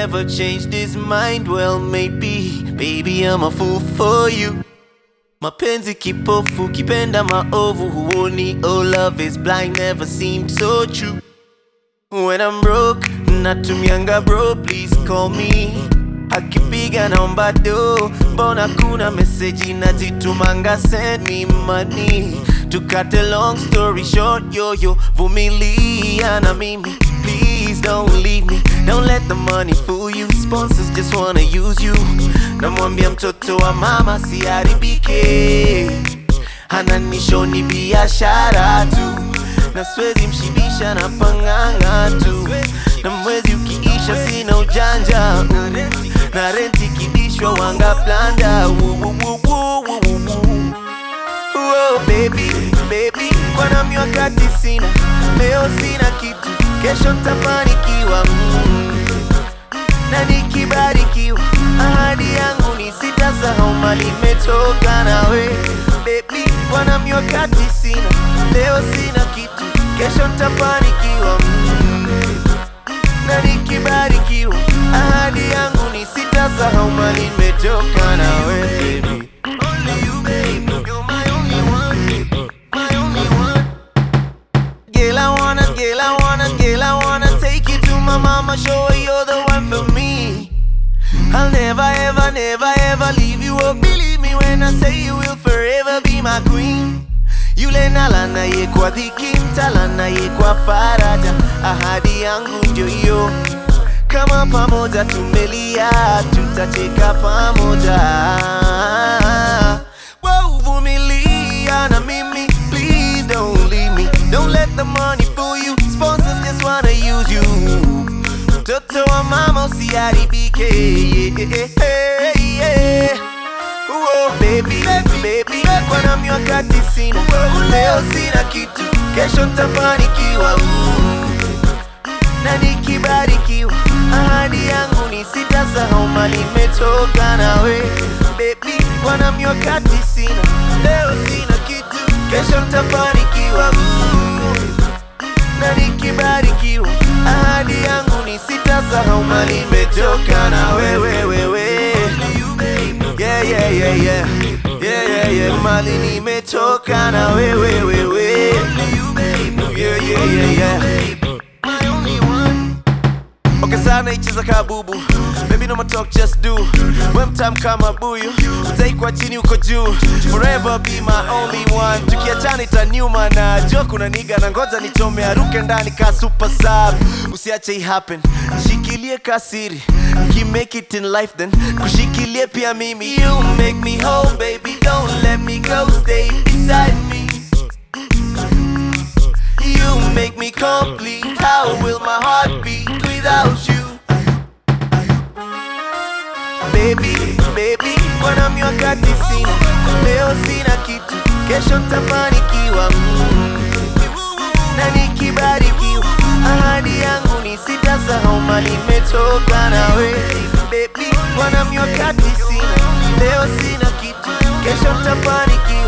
never changed his mind. Well, maybe, baby, I'm a fool for you. Mapenzi kipofu, kipenda maovu, huoni. Oh, love is blind, never seemed so true. When I'm broke, natumianga bro, please call me. Akipiga naomba do, mbona kuna meseji nazitumanga, send me money. To cut a long story short, yo yo, vumilia na mimi. Please don't leave me, don't let the money fool you. Sponsors just wanna use you. Namwambia mtoto wa mama siharibike, ananishoni biashara tu na siwezi mshibisha na panganga tu, na mwezi ukiisha sina ujanja mm. na renti kibishwa wanga planda Oh, baby, baby, kwa nami wakati sina, leo sina kitu, kesho ntafanikiwa mm. na nikibarikiwa, ahadi yangu ni sitasahau mali imetoka nawe baby, kwa nami wakati sina, leo sina kitu, kesho ntafanikiwa mm. na nikibarikiwa, ahadi yangu ni sitasahau mali imetoka nawe baby. Only you, baby, you're my only one, my only one. Girl, I wanna, girl, I wanna, girl, I wanna take you to my mama, show her you're the one for me. I'll never, ever, never, ever leave you. Oh, believe me when I say you will forever be my queen. Yule nalana ye kwa dhiki, mtalana ye kwa faraja. Ahadi yangu ndio hiyo, kama pamoja tumelia, tutacheka pamoja. Wow, vumilia na mimi, please don't leave me. Don't let the money fool you. Sponsors just wanna use you. Mtoto wa mama usiharibike. Yeah, yeah, yeah. Whoa, baby, baby, kwa nami wakati sina, leo sina kitu, kesho ntafanikiwa. Mm. na nikibarikiwa, ahadi yangu ni sitasahau mali imetoka nawe baby, kwa nami wakati sina, leo sina kitu, kesho ntafanikiwa. Mm. na nikibarikiwa, ahadi yangu ni sitasahau mali imetoka na wewe wewe. Yeah, yeah, yeah, yeah. Yeah, yeah, yeah. Mali nimetoka na wewe wewe. Yeah, yeah, yeah, yeah. Okay, sana icheza kabubu Baby no more talk just do We mtam kama buyu Utaikwa chini uko juu Forever be my only one Tukiachana itaniuma na jo kuna niga na ngoja nichome aruke ndani ka super sub Usiache i happen Shikilie kasiri Ki make it in life then Kushikilie pia mimi You make me whole baby Don't let me go Stay beside me You make me complete. How will my heart beat without you? Baby, baby, kwa nami wakati sina, leo sina kitu, kesho ntafanikiwa. Mm. Na nikibarikiwa, ahadi yangu ni sitasahau mali imetoka nawe. Baby, kwa nami wakati sina, leo sina kitu, kesho ntafanikiwa.